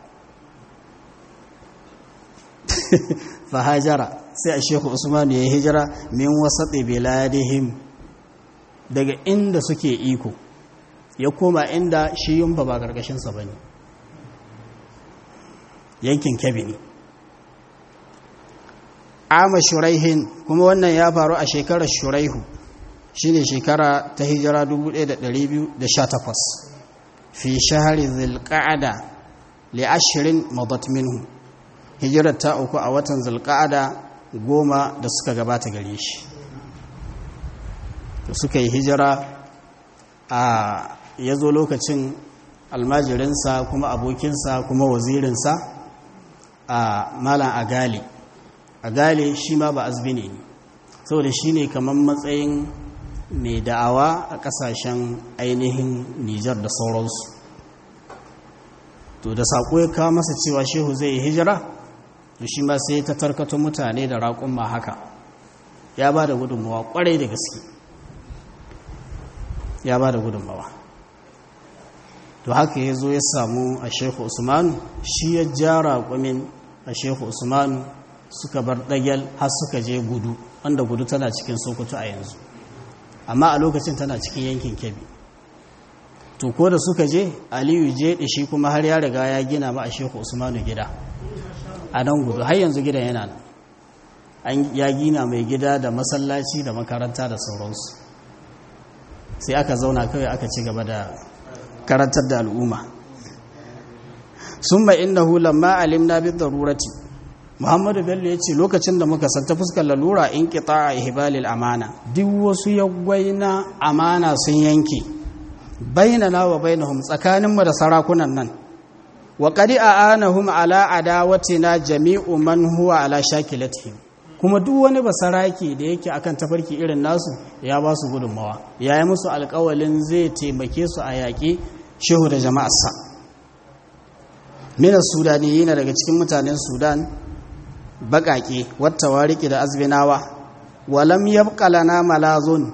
fahajara sai a shehu usmanu ya hijira min wasaɗe beladihim daga inda suke iko ya koma inda shi yumba ba ƙarƙashinsa ba ne yankin kebe ne ama shuraihin kuma wannan ya faru a shekarar shuraihu shine shekara ta hijira 1218 fi shahari zilqa'ada li ashirin madat minhu hijirar ta uku a watan zilqa'ada goma da suka gabata gare shi da suka yi hijira a ya zo lokacin almajirinsa kuma abokinsa kuma wazirinsa a malam agali agali shi ma ba azbini ne saboda shi ne kamar matsayin mai da'awa a kasashen ainihin nijar da sauransu to da saƙo ya kawo masa cewa shehu zai yi hijira to shi ma sai ta tarkato mutane da raƙun ma haka ya ba da gudunmawa ƙwarai da gaske ya ba da gudunmawa to haka ya zo ya samu a shehu usmanu shi ya ja raƙumin a shehu usmanu suka bar ɗagyal har suka je gudu wanda gudu tana cikin sokoto a yanzu amma a lokacin tana cikin yankin kebbi to ko da suka je aliyu je shi kuma har ya riga ya gina ma a shehu usmanu gida a nan gudu har yanzu gidan yana nan an ya gina mai gida da masallaci da makaranta da sauransu sai aka zauna kawai aka ci gaba da karantar da al'umma sun ma innahu lamma alimna bi darurati muhammadu bello ya ce lokacin da muka san ta fuskar lalura in kita a ihbalil amana duk wasu yaggwai na amana sun yanke bainana wa bainahum tsakaninmu da sarakunan nan wa qad a'anahum ala adawatina jami'u man huwa ala shakilatihim kuma duk wani basaraki da yake akan tafarki irin nasu ya ba su gudunmawa ya yi musu alkawalin zai taimake su a yaƙi shehu da jama'arsa minas sudani yana daga cikin mutanen sudan baƙaƙe wata wariki da azbinawa walam yabqa lana malazun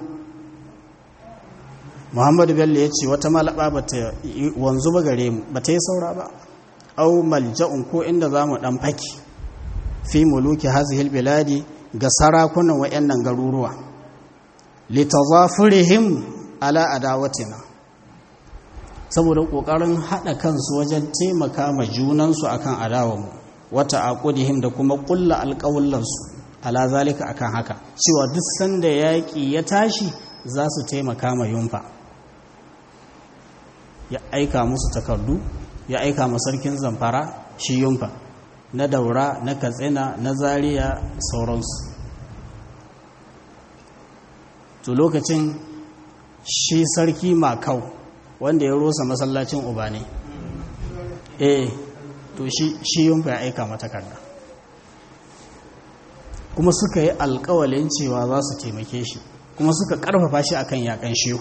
muhammadu bello ya ce wata malaba ba ta wanzu ba gare mu ba ta yi saura ba au malja'un ko inda za mu ɗan faki fi muluki hazihil biladi ga sarakunan waɗannan garuruwa litazafurihim ala adawatina saboda ƙoƙarin haɗa kansu wajen taimaka ma junansu akan adawanmu wata aqudihim da kuma ƙulla alƙawullansu ala zalika akan haka cewa duk sanda yaƙi ya tashi za su taimaka ma yunfa ya aika musu takardu ya aika ma sarkin zamfara shi yunfa na daura na katsina na zariya sauransu to lokacin shi sarki makau wanda ya rosa masallacin uba ne eh to shi yunfa ya aika mata takarda kuma suka yi alkawalin cewa za su taimake shi kuma suka karfafa shi akan yakan shehu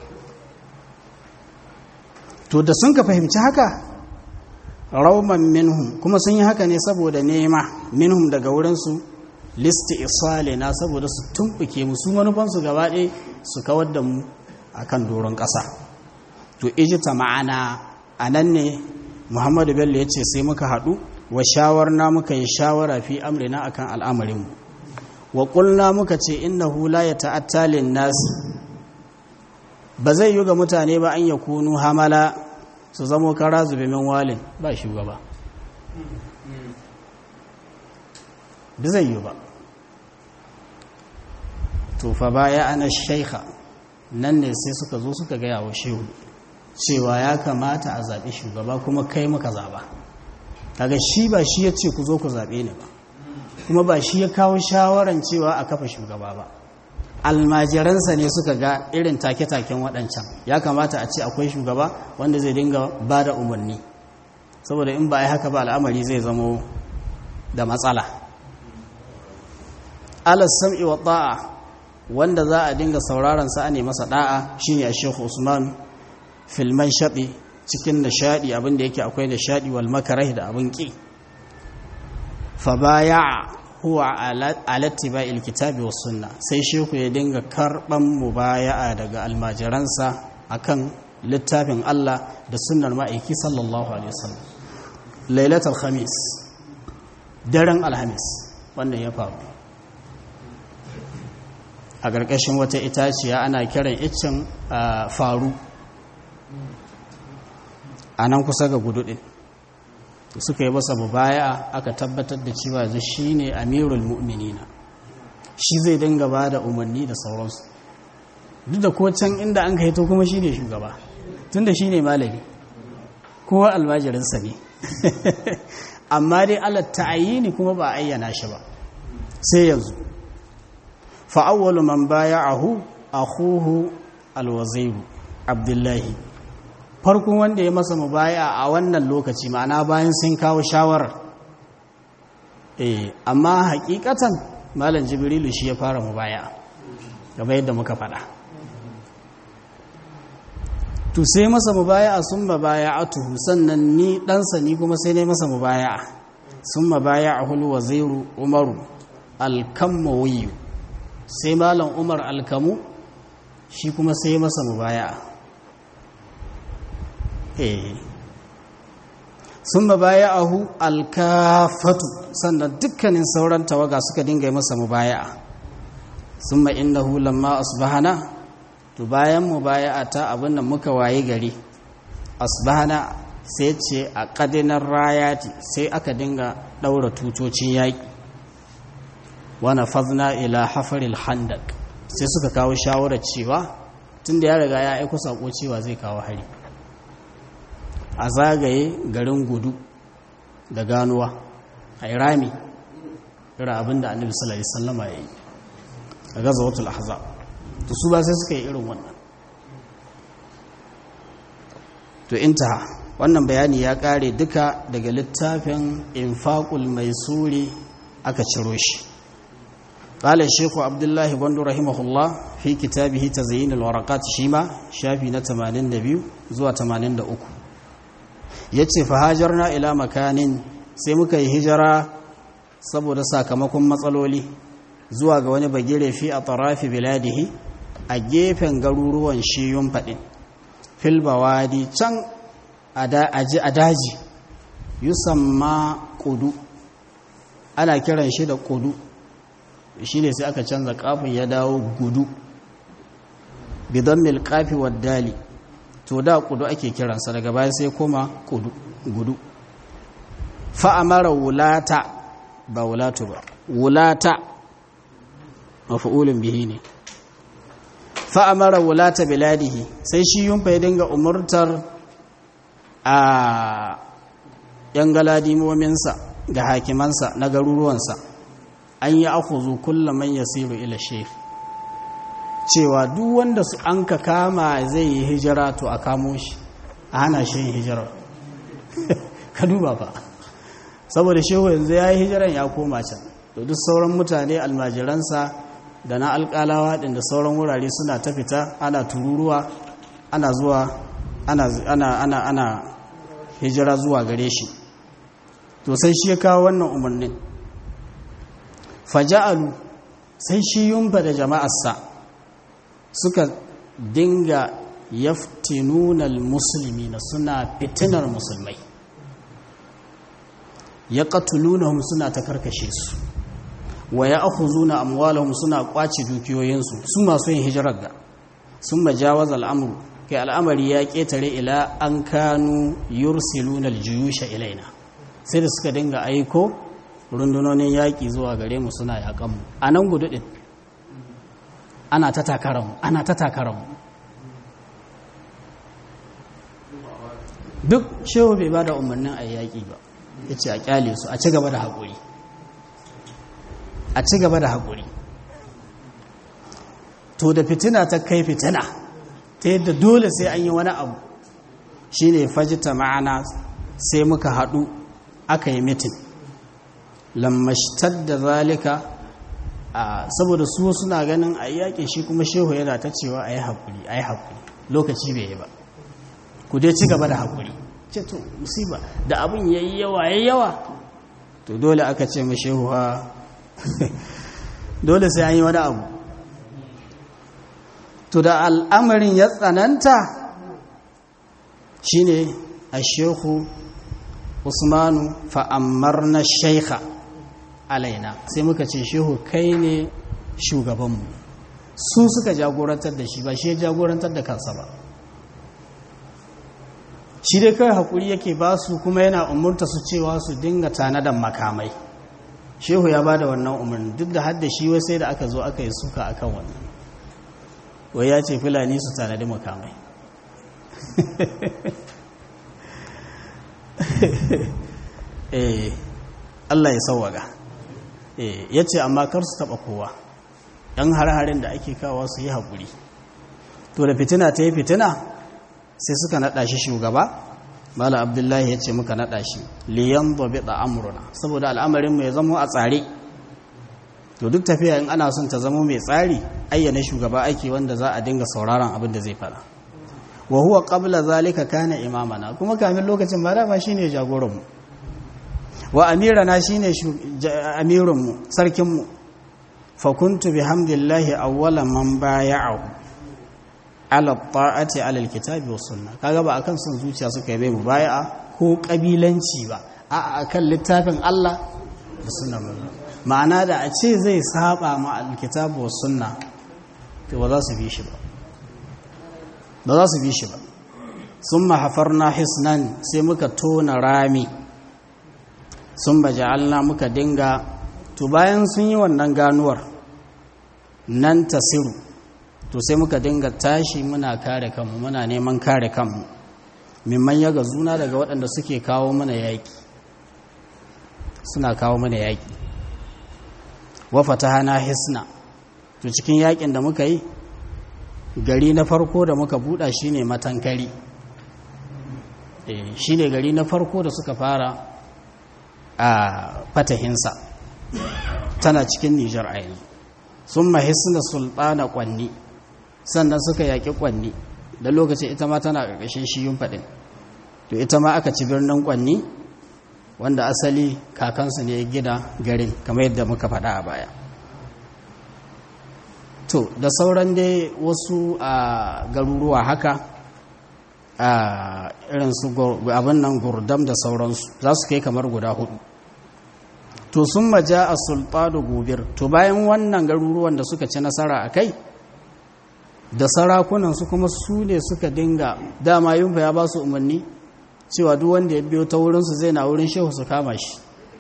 to da sun ka fahimci haka rauman minhum kuma sun yi haka ne saboda nema minhum daga wurinsu listi isale na saboda su tumbuke mu su manufansu gaba ɗaya su kawar da mu akan doron ƙasa to ijita ma'ana a nan ne muhammadu bello ya ce sai muka haɗu wa shawarna muka yi shawara fi amrina akan al'amarinmu wa ƙulna muka ce innahu la ya ta'attalin nasi ba zai yi ga mutane ba an ya kunu hamala su zamo kara zube min walin ba shugaba ba zai yi ba tufa baya ana shaikha nan ne sai suka zo suka gaya wa shehu cewa ya kamata a zaɓi shugaba kuma kai muka zaɓa kaga shi ba shi ya ce ku zo ku zaɓe ni ba kuma ba shi ya kawo shawaran cewa a kafa shugaba ba almajiransa ne suka ga irin take-taken waɗancan ya kamata a ce akwai shugaba wanda zai dinga ba da umarni saboda in ba a yi haka ba al'amari zai zamo da matsala alas sam'i wa ta'a wanda za a dinga sauraron sa ne masa da'a shine a shekhu usman filman shaɗi cikin nishaɗi abinda yake akwai nishaɗi wal makarai da abin ƙi fa baya huwa alattiba ilkitabi wa sunna sai sheku ya dinga karban mubaya'a daga almajiransa akan littafin Allah da sunnar ma'aiki sallallahu alaihi wasallam lailatul khamis daren alhamis wannan ya faru a ƙarƙashin wata itaciya ana kiran iccen faru a nan kusa ga gudu ɗin suka yi masa mubaya aka tabbatar da cewa zai shi ne amirul mu'minina shi zai dinga ba da umarni da sauransu duk da ko can inda an kaito kuma shi ne shugaba tun da shi ne malami kowa almajirinsa ne amma dai alatta ne kuma ba ayyana shi ba sai yanzu fa'awwalu man baya'ahu akhuhu alwazairu abdullahi farkon wanda ya masa mubaya a wannan lokaci ma'ana bayan sun kawo shawarar eh amma hakikatan malam jibrilu shi ya fara mubaya gaba yadda muka faɗa to sai masa mubaya sun mabaya atuhu sannan ni ɗansa ni kuma sai ne masa mubaya sun mabaya a hulu wazairu umaru alkammawiyu sai malam umar alkamu shi kuma sai masa mubaya sun mabaya'ahu alkafatu sannan dukkanin sauran tawaga suka dinga masa mubaya'a sun ma'innahu lamma asbahana to bayan mubaya'a ta abin da muka waye gari asbahana sai ce a ƙadinar rayati sai aka dinga ɗaura tutocin yaƙi wana fazna ila hafaril handak sai suka kawo shawarar cewa tun da ya riga ya aiko saƙo cewa zai kawo hari a zagaye garin gudu da ganuwa a irami ira abinda annabi sallallahu alaihi wasallama ya yi a gazawatul ahzab to su ba sai suka yi irin wannan to intaha wannan bayani ya kare duka daga littafin infaqul maisuri aka ciro shi قال الشيخ عبد الله بن رحمه الله في كتابه تزيين الورقات شيما شافي na 82 zuwa 83 yace fa hajarna ila makanin sai muka yi hijira saboda sakamakon matsaloli zuwa ga wani bagire fi a tarafi biladihi a gefen garuruwan shiyun faɗin filbawadi can a daji yusamma kudu ana kiran shi da kudu shi ne sai aka canza kafin ya dawo gudu bidan milkafi dali to da kudu ake kiransa daga baya sai koma kudu gudu fa'amara wulata ba wulatu ba wulata mafi'ulun bihi ne fa'amara wulata biladihi sai shi yunfa ya dinga umurtar a ‘yan galadimominsa ga hakimansa na garuruwansa an yi akuzu kulla man yasiru ila shef cewa duk wanda su an ka kama zai yi hijira to a kamo shi a hana shi yin hijirar ka duba ba saboda shehu yanzu ya yi hijiran ya koma can to duk sauran mutane almajiransa da na alƙalawa ɗin da sauran wurare suna ta fita ana tururuwa ana zuwa ana ana ana ana hijira zuwa gare shi to sai shi ya kawo wannan umarnin faja'alu sai shi yumfa da jama'arsa suka dinga yaftinunal musulmi na suna fitinar musulmai ya ƙatulunahum suna ta karkashe su wa ya akhuzuna amwalahum suna kwace dukiyoyinsu su masu yin hijirar ga sun majawaz al'amru kai al'amari ya ketare ila an kanu yursiluna aljuyusha ilaina sai da suka dinga aiko rundunonin yaƙi zuwa gare mu suna yaƙan mu a nan gudu ɗin ana ta takaranmu ana ta takaranmu duk shehu bai ba da umarnin a yaƙi ba ya ce a ƙyale su a ci gaba da haƙuri a ci gaba da haƙuri to da fitina ta kai fitina ta yadda dole sai an yi wani abu shi ne fajita ma'ana sai muka haɗu aka yi mitin lammashtar da zalika saboda su suna ganin a yaƙin shi kuma shehu yana ta cewa a yi haƙuri a yi haƙuri lokaci bai yi ba ku dai ci gaba da haƙuri ce to musiba da abin ya yi yawa ya yawa to dole aka ce ma shehu ha dole sai an yi wani abu to da al'amarin ya tsananta shine a shehu usmanu fa'ammar na shaikha alaina sai muka ce shehu kai ne shugabanmu su suka jagorantar da shi ba shi ya jagorantar da kansa ba shi dai kawai haƙuri yake ba su kuma yana umurta su cewa su dinga tanadan makamai shehu ya ba da wannan umarni duk da hadda shi wai sai da aka zo aka yi suka a kan wannan wai ya ce fulani su tanadi makamai eh Allah ya sauwaga eh ya ce amma kar su taɓa kowa ɗan har-harin da ake kawo su yi haƙuri to da fitina ta yi fitina sai suka naɗa shi shugaba mala abdullahi ya ce muka naɗa shi liyan zobe da amuruna saboda al'amarinmu ya zama a tsare to duk tafiya in ana son ta zama mai tsari ayyana shugaba ake wanda za a dinga sauraron abin da zai fara wa huwa qabla zalika kana imamana kuma kamin lokacin ba dama shine jagoranmu wa amirana shine amirunmu sarkinmu fa kuntu bihamdillahi awwala man baya'ahu ala ta'ati ala alkitabi was sunna kaga ba akan son zuciya suka yi mu bai'a ko kabilanci ba a akan littafin Allah da sunnar ma'ana da a ce zai saba ma alkitabi was sunna to ba za su bi shi ba ba za su bi shi ba summa hafarna hisnan sai muka tona rami summa ja'alna muka dinga to bayan sun yi wannan ganuwar nan tasiru to sai muka dinga tashi muna kare kanmu muna neman kare kanmu mimman yaga zuna daga waɗanda suke kawo mana yaƙi suna kawo mana yaƙi wafata hana hisna to cikin yaƙin da muka yi gari na farko da muka buɗa shine matankari shi ne gari na farko da suka fara a fatahinsa tana cikin nijar a yanzu sun mahisna sultana kwanni sannan suka yaƙi kwanni da lokacin ita ma tana ƙarƙashin shiyun faɗin to ita ma aka ci birnin kwanni wanda asali kakansu ne gida garin kamar yadda muka faɗa a baya to da sauran dai wasu a garuruwa haka a irin su abin nan gurdam da sauransu za su kai kamar guda hudu to sun maja a sultanu gobir to bayan wannan garuruwan da suka ci nasara a kai da sarakunansu kuma su ne suka dinga dama yunfa ya ba su umarni cewa duk wanda ya biyo ta wurinsu zai na wurin shehu su kama shi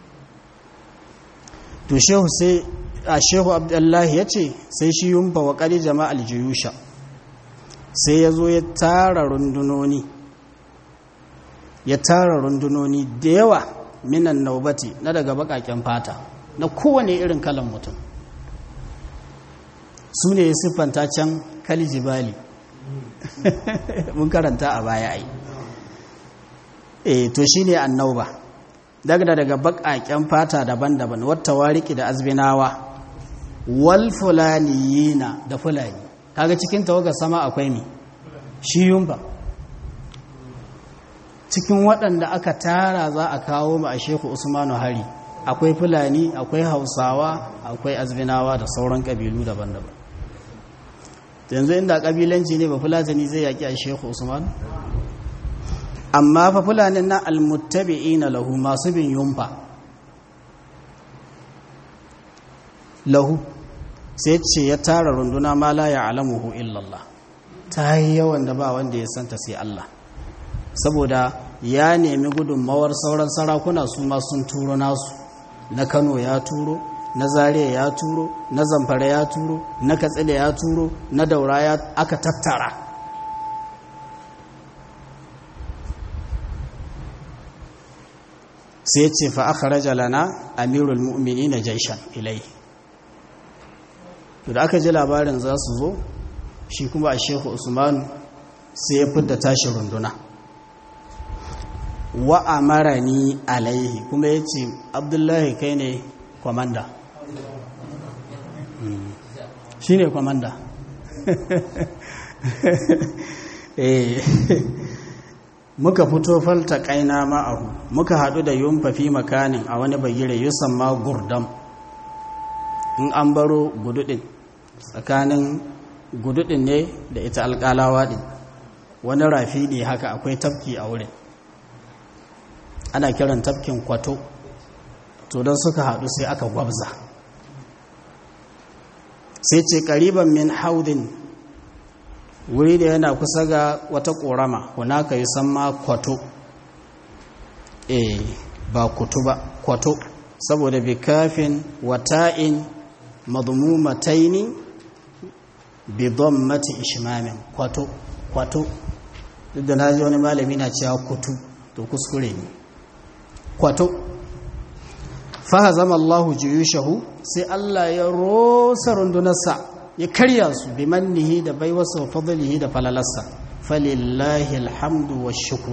to shehu sai a shehu abdullahi ya ce sai shi yunfa wa ƙari jama'al jiyusha sai ya zo ya tara rundunoni ya tara rundunoni da yawa minan naubati na daga baƙaƙen fata na kowane irin kalan mutum su ne ya siffanta can kalijibali mun karanta a baya ai e to shine annauba daga daga bakaken fata daban-daban wata wariki da azbinawa wal fulaniyina da fulani kaga cikin tawagar sama akwai mi shi yumba cikin waɗanda aka tara za a kawo ma a sheku usmanu hari akwai fulani akwai hausawa akwai azbinawa da sauran ƙabilu daban-daban yanzu inda kabilanci ne ba fulatani zai yaki a shehu usman amma fa fulanin na almuttabi'ina lahu masu bin yumfa lahu sai ce ya tara runduna ma la ya'lamuhu illallah ta yi yawan da ba wanda ya santa sai Allah saboda ya nemi gudunmawar sauran sarakuna su ma sun turo nasu na Kano ya turo na zariya ya turo na zamfara ya turo na katsina ya turo na daura ya aka tattara sai ce fa aka raja lana amirul mu'mini na jaishan ilai da aka ji labarin za su zo shi kuma a shehu usman sai ya fidda tashi runduna wa amarani alaihi kuma ya ce abdullahi kai ne kwamanda shi ne kwamanda muka fito falta kaina ma'ahu muka haɗu da yunfafi makanin a wani bagire yusan ma gurdam in an baro gududin tsakanin gududin ne da ita alƙalawa ɗin wani rafi ne haka akwai tafki a wurin ana kiran tafkin kwato to don suka haɗu sai aka gwabza sai ce ƙariban min haudin wuri da yana kusa ga wata ƙorama hunaka yi ma kwato eh ba kutu ba kwato saboda bi kafin wata'in madmumataini bi dhammati ishmamin kwato kwato duk da naji wani malami na cewa kutu to kuskure ne kwato fa zama Allahu juyushahu sai Allah ya rosa rundunarsa ya karya su bi mannihi da baiwarsa wa fadlihi da falalarsa falillahi alhamdu wa shukru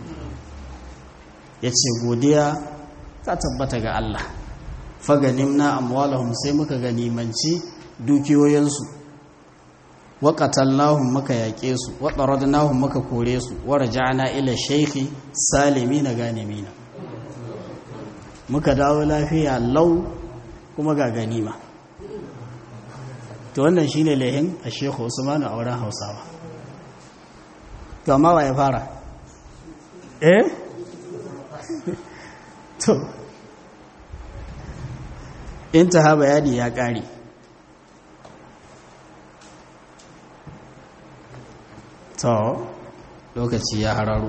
yace godiya ta tabbata ga Allah faganimna amwalahum sai muka ganimanci dukiyoyinsu wa qatalnahum muka yaƙe su wa taradnahum muka kore su wa raja'na ila shaykhi salimina ganimina muka dawo lafiya lau kuma ga ganima to wannan shine lehin a shekhu usmanu a wurin hausawa to amma wa ya fara eh to intaha bayani ya ƙare to lokaci ya hararo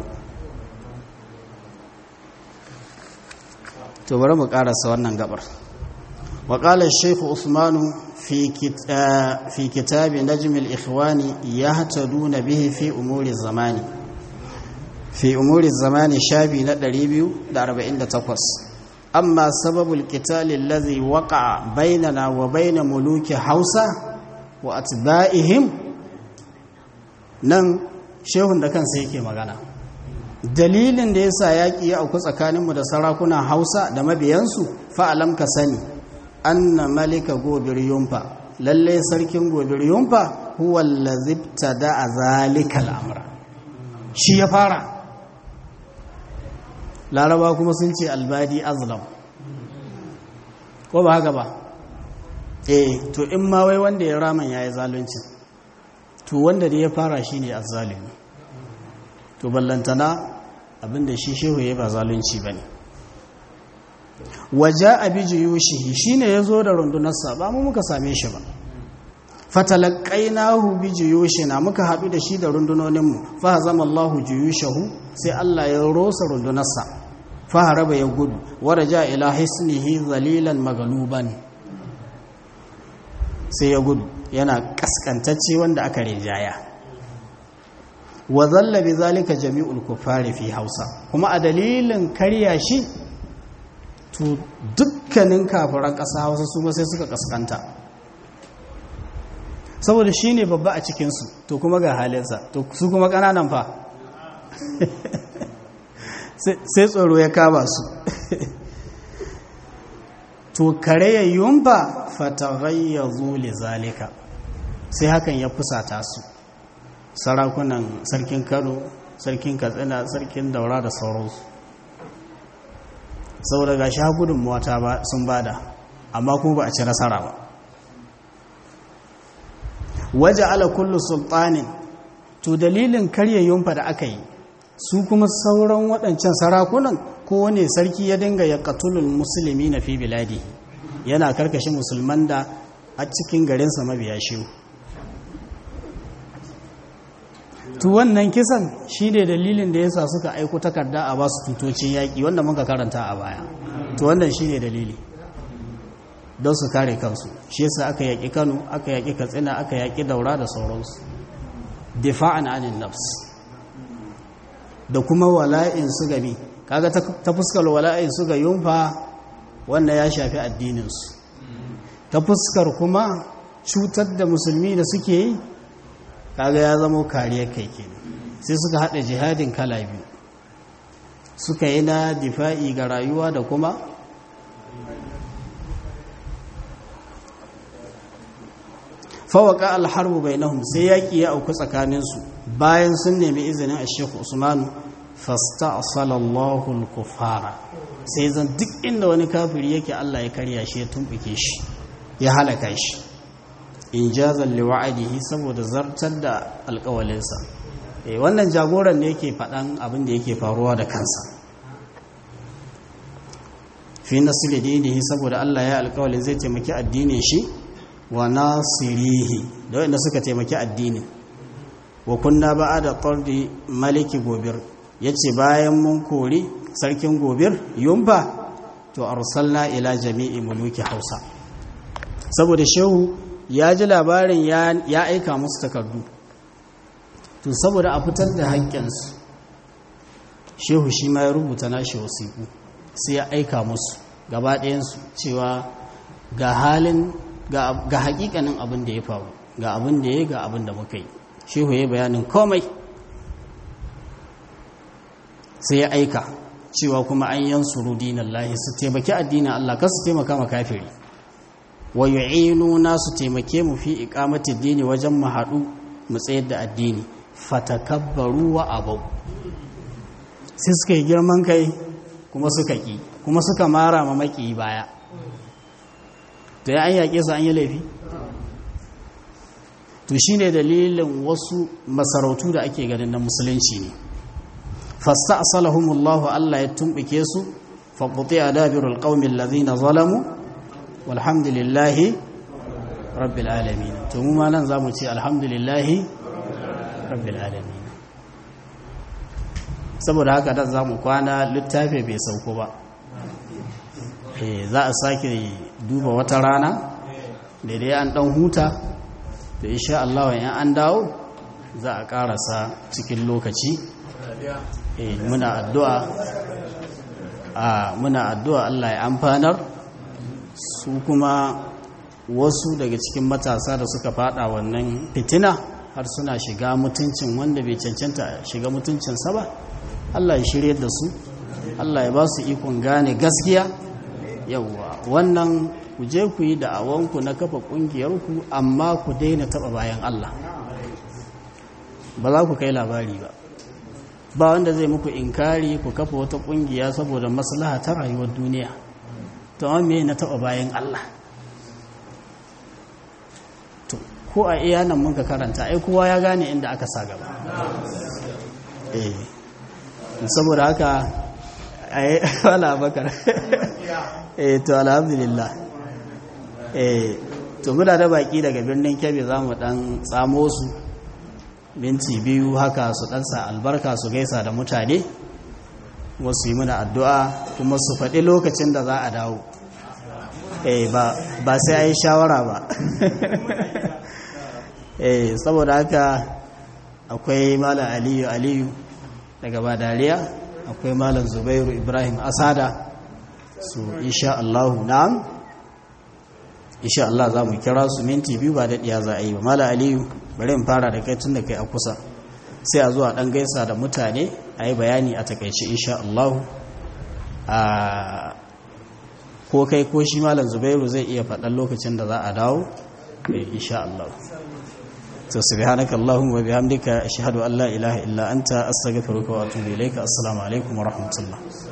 to bari mu ƙarasa wannan gabar وقال الشيخ عثمان في في كتاب نجم الإخوان يهتدون به في أمور الزمان في أمور الزمان شابي ندريبيو داربعين تقص أما سبب القتال الذي وقع بيننا وبين ملوك حوسة وأتباعهم نن shehun da kansa yake magana dalilin da yasa yaƙi ya auku tsakaninmu da sarakunan hausa da mabiyansu fa'alam ka sani anna malika gobir yumfa lalle sarkin gobir yumfa huwa allazibta da zalika al'amra shi ya fara laraba kuma sun ce albadi azlam ko ba haka ba eh to in ma wai wanda ya raman yayi zalunci to wanda da ya fara shine azzalimi to ballantana abinda shi shehu ya ba zalunci ba ne waje abi jiyushihi shi ne ya zo da rundunarsa ba mu muka same shi ba fatalakai nahu bi jiyushina muka haɗu da shi da rundunoninmu fa zama Allahu jiyushahu sai Allah ya rosa rundunarsa fa haraba ya gudu waraja ila hisnihi zalilan magaluban sai ya gudu yana kaskantacce wanda aka rinjaya wa zalla bi zalika jami'ul kufari fi Hausa kuma a dalilin karya shi to dukkanin kafiran ƙasa Hausa su ma sai suka kaskanta saboda shi ne babba a cikinsu to kuma ga halinsa to su kuma ƙananan fa sai tsoro ya kama su to kareyayyun ba fatagayyazu li zalika sai hakan ya fusata su sarakunan sarkin kano sarkin katsina sarkin daura da sauransu saboda ga sha gudunmuwa ta sun bada amma kuma ba a ci nasara ba waje ala kullu sultanin to dalilin karya yunfa da aka yi su kuma sauran waɗancan sarakunan kowane sarki ya dinga ya katulul musulmi na fi biladi yana karkashin musulman da a cikin garinsa mabiya shi to wannan kisan shi ne dalilin da yasa suka aiko takarda a basu tutocin yaƙi wanda muka karanta a baya to wannan shi ne dalili don su kare kansu shi yasa aka yaƙi kano aka yaƙi katsina aka yaƙi daura da sauransu difa'an anin nafs da kuma wala'in su gabi kaga ta fuskar wala'in su ga yunfa wannan ya shafi addininsu ta fuskar kuma cutar da musulmi da suke yi kaga ya zama kariyar kai kenan sai suka haɗa jihadin kala biyu suka yi na difa'i ga rayuwa da kuma fawaka alharbu bainahum sai yaki ya auku tsakaninsu bayan sun nemi izinin a shekhu usmanu fasta asalallahu al-kufara sai zan duk inda wani kafiri yake Allah ya karya shi ya tumbuke shi ya halaka shi in jazal liwa'adihi saboda zartar da alƙawalinsa eh wannan jagoran ne yake faɗan abin da yake faruwa da kansa fi nasili dinihi saboda Allah ya alƙawalin zai taimaki addinin shi wa nasirihi da wanda suka taimaki addinin wa kunna ba'ada tardi maliki gobir yace bayan mun kori sarkin gobir yumba to arsalna ila jami'i muluki hausa saboda shehu ya ji labarin ya aika musu takardu to saboda a fitar da haƙƙinsu shehu shi ma ya rubuta nashi wasiƙu sai ya aika musu gaba ɗayansu cewa ga halin ga hakikanin abin da ya faru ga abin da ya ga abin da muka yi shehu ya bayanin komai sai ya aika cewa kuma an yan suru dinan lahi su taimaki addinin Allah kar su taimaka ma kafiri wa yu'inuna su taimake mu fi iqamati dini wajen mu haɗu mu tsayar da addini fatakabbaru wa abau sai suka yi girman kai kuma suka ki kuma suka mara ma maki baya to ya an yaƙe su an yi laifi to shi ne dalilin wasu masarautu da ake ganin na musulunci ne fasta asalahumullahu Allah ya tumɓuke su faƙuɗe a dabirul ƙaumin lazina zalamu walhamdulillahi rabbil alamin to mu ma nan za mu ce alhamdulillahi rabbil alamin saboda haka dan za mu kwana littafi bai sauko ba za a sake duba wata rana da dai an dan huta da insha Allah in an dawo za a karasa cikin lokaci muna addu'a a muna addu'a Allah ya amfanar su kuma wasu daga cikin matasa da suka fada wannan fitina har suna shiga mutuncin wanda bai cancanta shiga mutuncinsa ba Allah ya shirye da su Allah ya ba su ikon gane gaskiya yauwa wannan ku je ku yi da'awanku na kafa ƙungiyarku amma ku daina taɓa bayan Allah ba za ku kai labari ba ba wanda zai muku inkari ku kafa wata ƙungiya saboda maslaha ta rayuwar duniya to amma me na taɓa bayan Allah to ko a iya nan mun ka karanta ai kowa ya gane inda aka sa gaba eh saboda haka ai wala bakar eh to alhamdulillah eh to muna da baki daga birnin Kebbi zamu dan tsamo su minti biyu haka su dan sa albarka su gaisa da mutane wasu yi muna addu'a kuma su faɗi lokacin da za a dawo eh ba ba sai a yi shawara ba eh saboda haka akwai malam aliyu aliyu daga badariya akwai malam zubairu ibrahim asada su insha Allah na'am insha Allah za mu kira su minti biyu ba daɗiya za a yi ba malam aliyu bari in fara da kai tun da kai a kusa sai a zuwa ɗan gaisa da mutane a yi bayani a takaice insha Allah a ko kai ko shi malam zubairu zai iya faɗan lokacin da za a dawo insha Allah to subhanaka allahumma wa bihamdika ashhadu an la ilaha illa anta astaghfiruka wa atubu ilayka assalamu alaikum wa rahmatullah